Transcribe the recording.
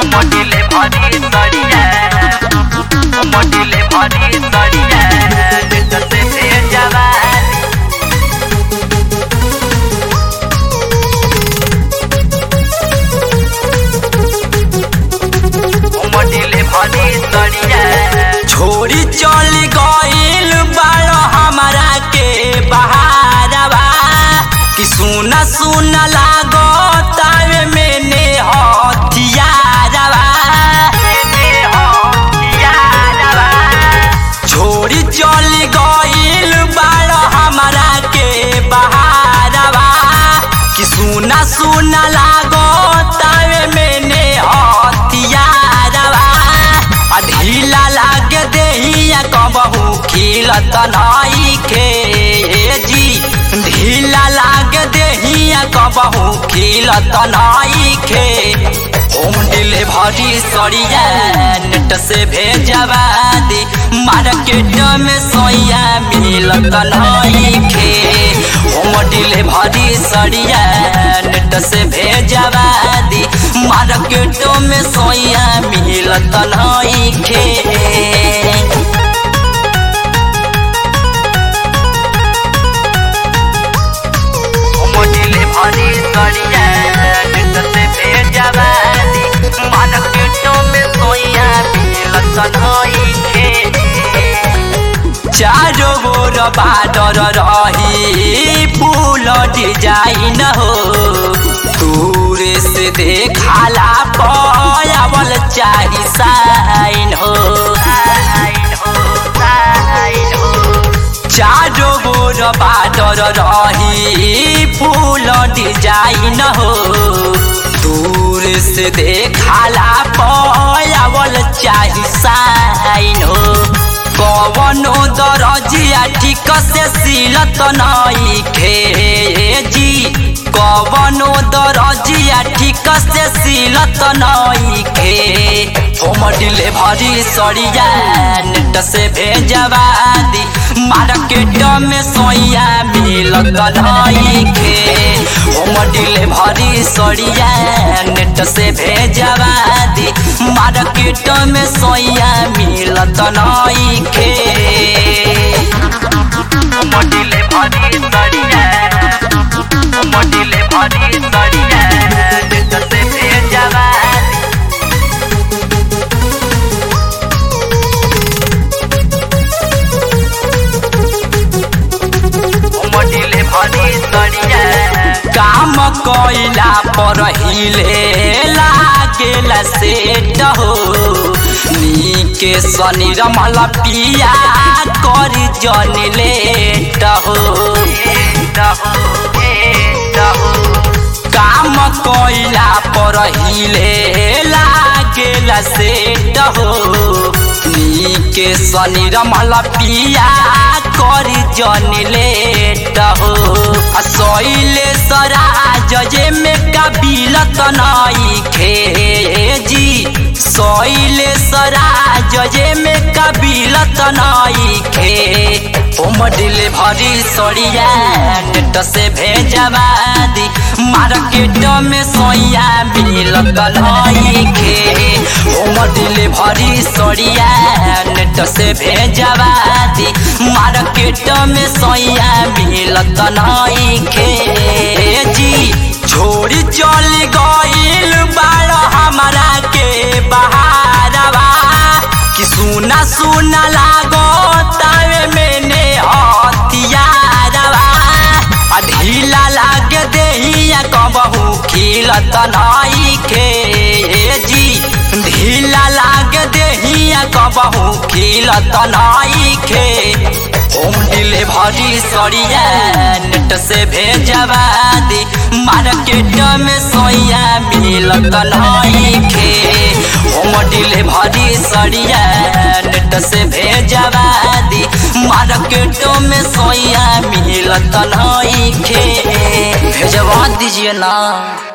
मोटिले भरी सड़िया मोटिले भरी सड़िया जैसे से जवानी मोटिले भरी सड़िया छोड़ी चल गईल बाड़ो हमरा के बहारवा कि सुना सुना लागो तावे मैंने हथियारवा छोड़ी चल गईल बाड़ो हमरा के बहारवा कि सुना सुना लागो तावे मैंने हथियारवा आ ढीला लाग देहिया कबहू खिलत नइखे जी ढीला लाग देहिया कबहू खिलत नइखे होम डिलीवरी सड़िया नेट से भेजवा दी मार्केट में सोया मिलत नइखे होम डिलीवरी सड़िया नेट से भेजवा दी मार्केट में सोया मिलत नइखे मोटिले भरी सड़िया जैसे भेजवानी मार्केटों में सोया मिलत नइखे चारो गोर बाडर रही फूल डिजाइन हो दूर से देखाला पयावल चाही साइन हो साइन हो साइन हो चारो गोर बाडर रही फूल डिजाइन हो दूर से देखाला पयावल चाही साइन हो कवनो दरजिया ठीक से सिलत नइखे जी कवनो दरजिया ठीक से सिलत नइखे होम डिलीवरी सड़िया नेट से भेजवा दी मार्केट में सोया मिलत नइखे होम डिलीवरी सड़िया नेट से भेजवा दी मार्केट में सोया मिलत नइखे मोटिले भरी सड़िया मोटिले भरी सड़िया जैसे भेजवानी मोटिले भरी सड़िया काम कइला पर हिले लागेला सेट हो नीके शनि रमल पिया कर जन लेट हो काम कइला पर हिले लागेला सेट हो नीके शनि रमल पिया कर जन लेट हो आ सैले सराज जे में कबिलत नइखे जी सैले सराज जे में कबिलत नइखे होम डिलीवरी सड़िया नेट से भेजवा दी मार्केट में सोया मिलत नइखे होम डिलीवरी सड़िया नेट से भेजवा दी मार्केट में सोया मिलत नइखे जी छोड़ी चल गईल बाड़ हमरा के बहारवा कि सुना सुना लागो तावे मैंने हथियारवा आ ढीला लाग देहिया कबहू खिलत नइखे जी ढीला लाग देहिया कबहू खिलत नइखे होम डिलीवरी सड़िया नेट से भेजवा दी मार्केट में सोया मिलत नइखे होम डिलीवरी सड़िया नेट से भेजवा दी मार्केट में सोया मिलत नइखे भेजवा दीजिए ना